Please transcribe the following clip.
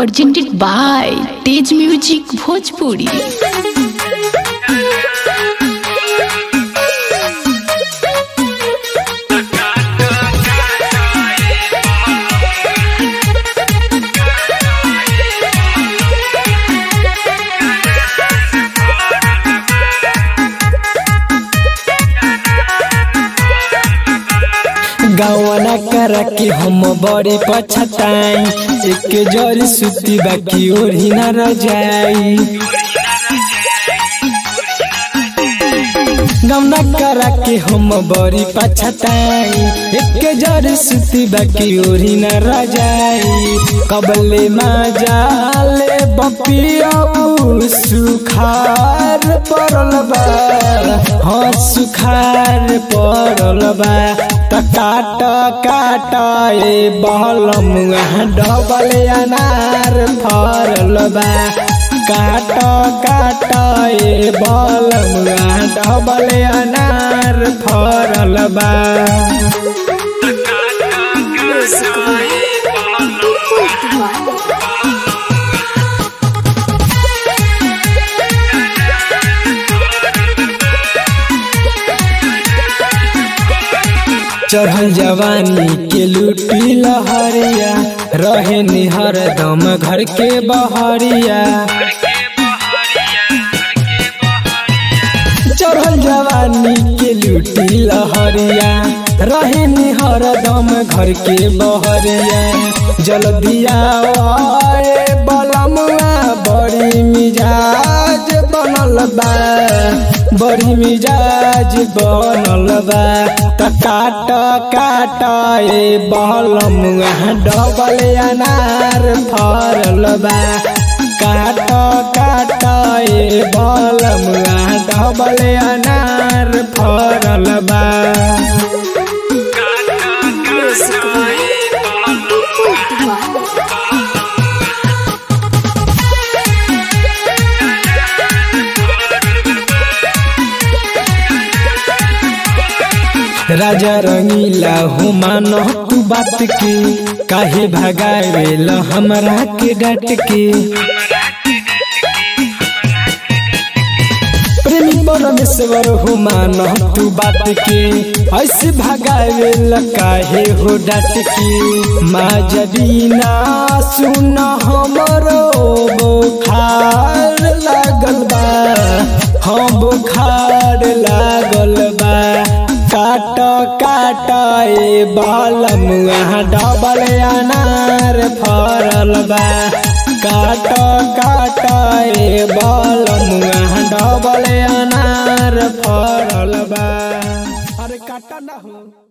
presented by Tej Music Bhojpuri. गवना कर के हम बड़ी पछताई एक जरी सुती बाकी ओढ़ी न रह जाई गवना कर के हम बड़ी पछताई एक जरी सुती बाकी ओढ़ी न रह जाई कबले माजाले बपिया सुखार पड़ल बा हाँ सुखार पड़ल बा त काट काट ए बहलम डबल अनार फरल बा काट काट ए बहलम डबल अनार फरल बा चढ़ल जवानी के लूटी लहरिया रहे निहर दम घर के बहरिया चढ़ल जवानी के लूटी लहरिया रहे निहर दम घर के बहरिया जल्दिया बलमुआ बड़ी मिजाज बनल बा बड़ी मिजाज बनल बा त काट काट ए बहलम डबल अनार फरल बा काट काट ए बहलम डबल अनार फरल बा राजा रंगीला हो मानो तू बात के काहे भगावेल हमरा के डट के प्रेमी परमेश्वर हो मानो तू बात के ऐसे भगावेल काहे हो डट के माँ जबीना सुन हमरो बुखार लागल बा हाँ बुखार लागल बा काट काट ए बालम डबल अनार फरल बा काट काट ए बालम डबल अनार फरल बा अरे काट ना हो